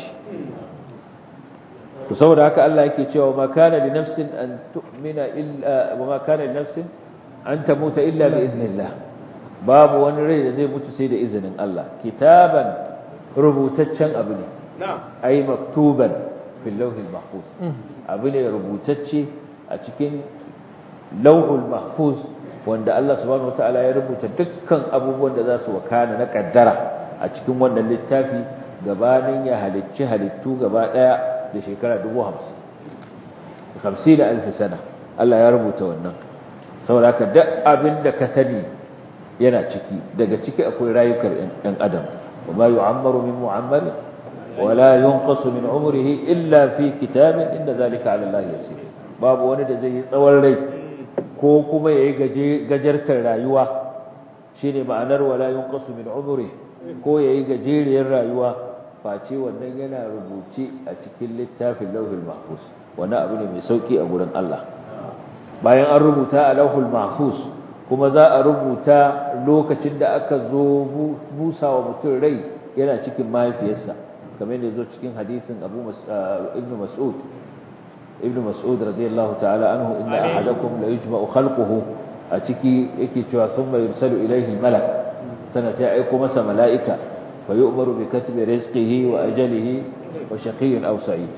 S1: to saboda haka Allah yake cewa ma kana li nafsin an tu'mina illa wa ma kana li nafsin an tamuta illa bi idnillah babu wani rai da zai mutu sai da izinin Allah kitaban rubutaccen abu ne
S2: na'am
S1: ai maktuban fil lawhil mahfuz abu ne rubutacce a cikin lawhul mahfuz wanda Allah subhanahu wataala ya rubuta dukkan abubuwan da za su wakana na kaddara a cikin wannan littafi gabanin ya halicci halittu gaba daya da shekara 50 50 alf sana Allah ya rubuta wannan saboda haka duk abin da ka sani yana ciki daga ciki akwai rayukan ɗan adam wa ma yu'ammaru min mu'ammar wa la yunqasu min umrihi illa fi kitabin inda zalika 'ala Allah yasir babu wani da zai yi tsawon rai ko kuma yayi gaje gajartar rayuwa shine ma'anar wa la yunqasu min umrihi ko yayi gajeriyar rayuwa face wannan yana rubuce a cikin littafin lauhul mahfuz wannan abu ne mai sauki a gurin Allah bayan an rubuta a lauhul mahfuz kuma za a rubuta lokacin da aka zo busa wa mutum rai yana cikin mahaifiyarsa kamar yadda zo cikin hadisin Abu Ibn Mas'ud Ibn Mas'ud radiyallahu ta'ala anhu inna ahadakum la yujma'u khalquhu a ciki yake cewa thumma yursalu ilayhi al-malak sana sai aiko masa mala'ika fa yu'maru bi katbi rizqihi wa ajalihi wa shaqiyyun aw sa'id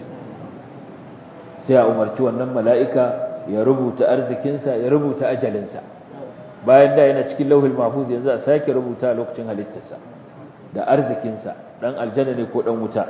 S1: sai a umarci wannan mala'ika ya rubuta arzikinsa ya rubuta ajalinsa bayan da yana cikin lauhul mahfuz yanzu a sake rubuta lokacin halittarsa da arzikinsa dan aljanna ne ko dan wuta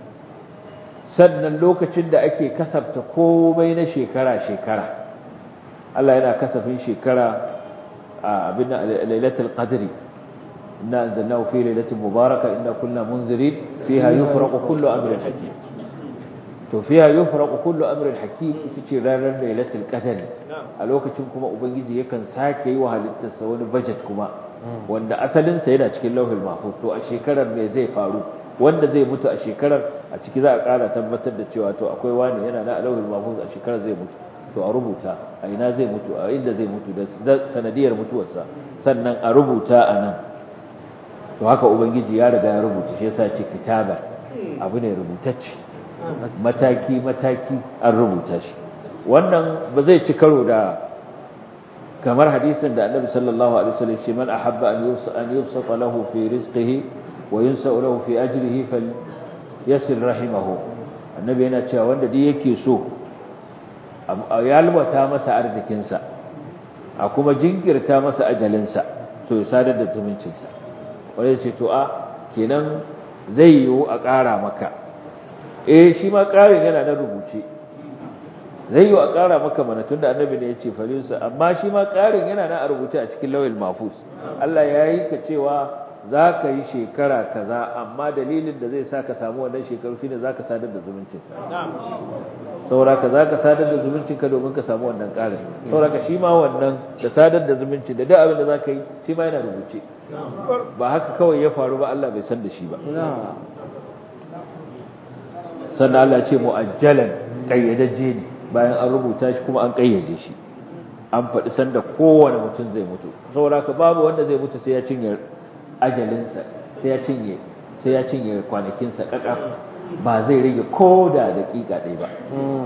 S1: sannan lokacin da ake kasafta komai na shekara shekara Allah yana kasafin shekara a abin lailatul qadri inna anzalnahu fi lailatin mubaraka inna kunna munzirin fiha yufraqu kullu amrin hakim to fiha yufraqu kullu amrin hakim ita ce ranar lailatul qadri a lokacin kuma ubangiji yakan sake yi wa halittarsa wani budget kuma wanda asalin sa yana cikin lauhul mahfuz to a shekarar me zai faru wanda zai mutu a shekarar a ciki za a ƙara tabbatar da cewa to akwai wani yana na lauhul mahfuz a shekarar zai mutu to a rubuta a ina zai mutu a inda zai mutu da sanadiyar mutuwarsa sannan a rubuta a nan to haka ubangiji ya riga ya rubuta shi yasa ce kitaba abu ne rubutacce mataki mataki an rubuta shi wannan ba zai ci karo da kamar hadisin da annabi sallallahu alaihi wasallam ce man ahabba an yusa an yubsata lahu fi rizqihi wa yunsa lahu fi ajrihi falyasil rahimahu annabi yana cewa wanda duk yake so a yalwata masa arzikinsa a kuma jinkirta masa ajalinsa to ya sadar da zumuncinsa wanda ya ce to a kenan zai yiwu a ƙara maka eh shi ma ƙarin yana na rubuce zai yiwu a ƙara maka mana tun da annabi ne ya ce farinsa amma shi ma ƙarin yana na a rubuce a cikin lawil mafus Allah ya yi ka cewa za ka yi shekara kaza amma dalilin da zai sa ka samu wannan shekaru shine za ka sadar da zumuncinka sauraka za ka sadar da zumuncinka domin ka samu wannan ƙarin sauraka shi ma wannan da sadar da zumunci da duk abin da za ka yi shi ma yana rubuce ba haka kawai ya faru ba Allah bai san da shi ba sannan Allah ce mu'ajjalan ƙayyadajje ne bayan an rubuta shi kuma an ƙayyade shi an faɗi sanda kowane mutum zai mutu sauraka babu wanda zai mutu sai ya cinye ajalinsa sai ya cinye sai ya cinye kwanakinsa ƙaƙa ba zai rage ko da daƙiƙa ɗaya ba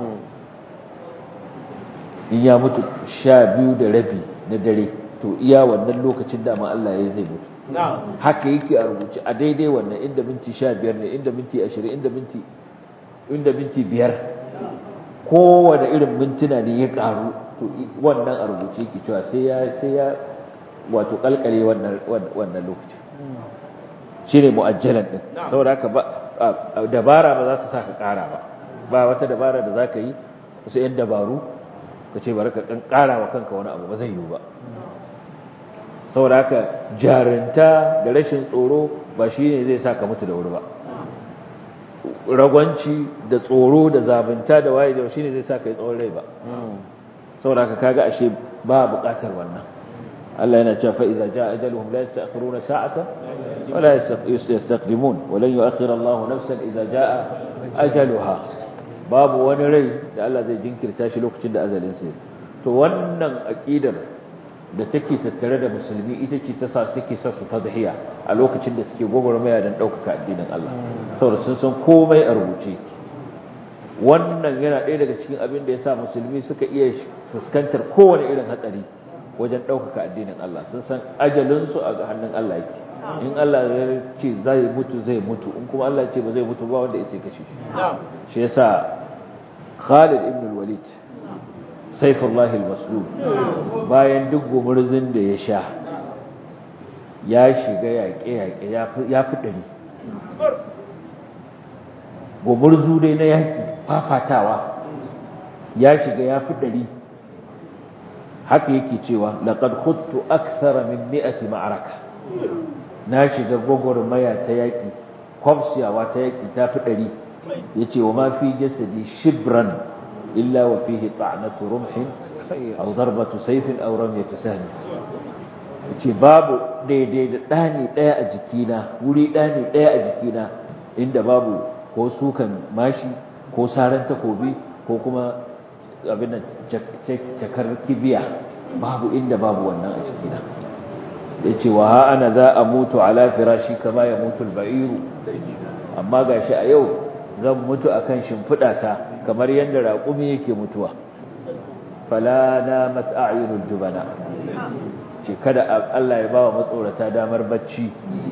S1: in ya mutu sha biyu da rabi na dare to iya wannan lokacin dama Allah ya zai mutu haka yake a rubuce a daidai wannan inda minti sha biyar ne inda minti ashirin inda minti inda minti biyar kowane irin mintuna ne ya ƙaru to wannan a rubuce yake cewa sai ya sai ya wato kalkale wannan wannan lokaci shine mu'ajjalan din saboda haka ba dabara ba za ta saka ƙara ba ba wata dabara da zaka yi wasu yan dabaru ka ce bari ka ƙara wa kanka wani abu ba zai yiwu ba saboda haka jarinta da rashin tsoro ba shine zai saka mutu da wuri ba ragwanci da tsoro da zabinta da waye da shine zai saka yi tsawon rai ba saboda haka kaga ashe ba buƙatar wannan Allah yana cewa fa idza jaa ajaluhum la yasta'khiruna sa'atan wa la yastaqdimun wa lan yu'akhkhira Allahu nafsan idza jaa ajaluha babu wani rai da Allah zai jinkirta shi lokacin da ajalin sa to wannan aqidar da take tattare da musulmi ita ce ta sa suke sa su tadhiya a lokacin da suke gogormaya dan daukaka addinin Allah saboda sun san komai a rubuce wannan yana ɗaya daga cikin abin da ya sa musulmi suka iya fuskantar kowane irin hatsari wajen ɗaukaka addinin Allah sun san ajalinsu a hannun Allah yake in Allah ya ce zai mutu zai mutu in kuma Allah ce ba zai mutu ba wanda ya sai kashe shi shi yasa Khalid ibn al-Walid Saifullah al-Maslul bayan duk gumurzin da ya sha ya shiga yaƙe-yaƙe ya fi ɗari gumurzu dai na yaƙi fafatawa ya shiga ya fi ɗari haka yake cewa laqad khudtu akthara min mi'ati ma'araka na shiga gwagwarmaya ta yaƙi kwafsiyawa ta yaƙi ta fi ɗari yace wa ma fi jasadi shibran illa wa fihi ta'natu rumhin aw darbatu sayfin aw ramyatu sahmi yace babu daidai da ɗani ɗaya a jikina wuri ɗani ɗaya a jikina inda babu ko sukan mashi ko saran takobi ko kuma abin cakar kibiya babu inda babu wannan a jikina yace wa ha ana za a mutu ala firashi kama ya mutu al-ba'iru amma gashi a yau zan mutu akan shimfidata kamar yanda raƙumi yake mutuwa fala namat a'yunul jubana ce kada Allah ya bawa matsorata damar bacci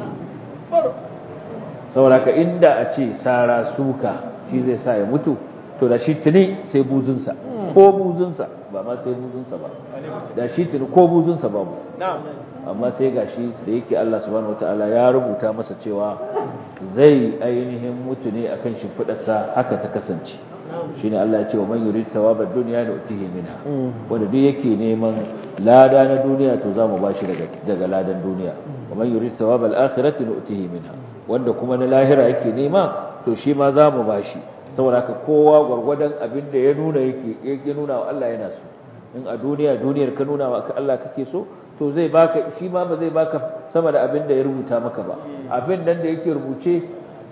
S1: sauraka inda a ce sara suka shi zai sa ya mutu to da shi tuni sai buzunsa ko buzunsa ba ma sai buzunsa ba da shi tuni ko buzunsa babu amma sai gashi da yake Allah subhanahu wataala ya rubuta masa cewa zai ainihin mutu ne akan shimfidarsa haka ta kasance shine Allah ya ce wa man yurid thawabad dunya nu'tihi minha wanda duk yake neman lada na duniya to zamu bashi daga daga ladan duniya wa man yurid thawabal akhirati nu'tihi minha wanda kuma na lahira yake nema to shi ma zamu bashi saboda haka kowa gwargwadon abin da ya nuna yake yake nuna wa Allah yana so in a duniya duniyar ka nuna wa Allah kake so to zai baka shi ma ba zai baka sama da abin da ya rubuta maka ba abin nan da yake rubuce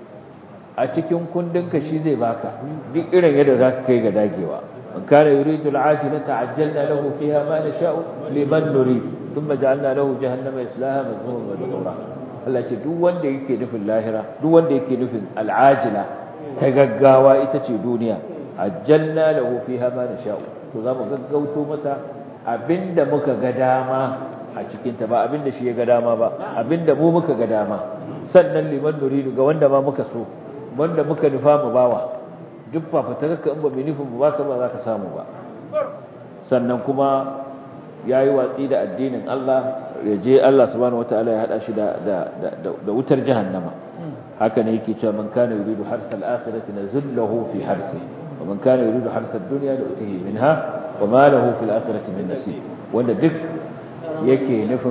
S1: a cikin kundinka shi zai baka duk irin yadda za ka kai ga dagewa man kana yuridu al'ajila ta'ajjalna lahu fiha ma nasha'u liman nurid thumma ja'alna lahu jahannama yaslaha madhmuman madhura Allah ce duk wanda yake nufin lahira duk wanda yake nufin al'ajila ta gaggawa ita ce duniya ajjalna lahu fiha ma nasha'u to za mu gaggauto masa abinda muka ga dama a cikin ta ba abinda shi ya ga dama ba abinda mu muka ga dama sannan liman nuridu ga wanda ma muka so wanda muka nufa mu bawa duk fafatarka in ba mai nufin mu baka ba za ka samu ba sannan kuma ya yi watsi da addinin Allah ya je Allah subhanahu wataala ya hada shi da da wutar jahannama haka ne yake cewa man kana yuridu harsa al-akhirati nazillahu fi harsi wa man kana yuridu harsa ad-dunya nu'tihi minha wa ma lahu fil akhirati min nasib wanda duk yake nufin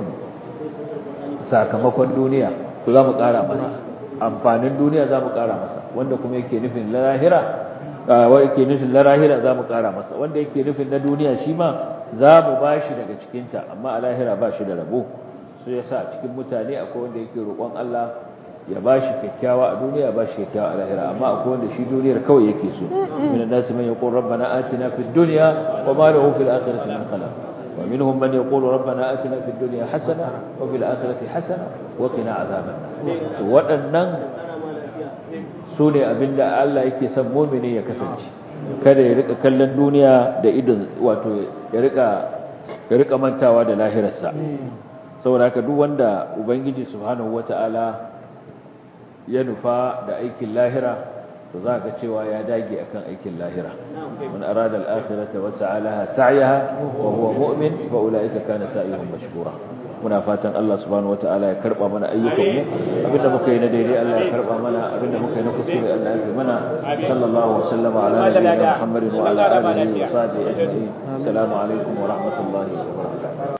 S1: sakamakon duniya to za mu kara masa amfanin duniya za mu ƙara masa wanda kuma yake nufin lahira wa yake nufin lahira za mu ƙara masa wanda yake nufin na duniya shi ma za mu ba shi daga cikinta amma a lahira ba shi da rabo su ya sa cikin mutane akwai wanda yake roƙon Allah ya ba shi kyakkyawa a duniya ba shi kyakkyawa a lahira amma akwai wanda shi duniyar kawai yake so min an-nasi man yaqul rabbana atina fid dunya wa ma lahu fil akhirati min khalaq ومنهم من يقول ربنا آتنا في الدنيا حسنة وفي الآخرة حسنة وقنا عذاب النار waɗannan su ne abinda Allah yake son mumini ya kasance kada ya rika kallon duniya da idon wato ya rika ya rika mantawa da lahirarsa saboda haka duk wanda ubangiji subhanahu wataala ya nufa da aikin lahira to za ka cewa ya dage akan aikin lahira man arada al-akhirata wa sa'alaha sa'yaha wa huwa mu'min fa ulaika kana sa'yuhum mashkura muna fatan Allah subhanahu wataala ya karba mana ayyukan mu abinda muka yi na daidai Allah ya karba mana abinda muka yi na kuskure Allah ya fi mana sallallahu wa sallama ala nabiyyina Muhammadin wa ala alihi wa sahbihi ajma'in assalamu alaikum wa rahmatullahi wa barakatuh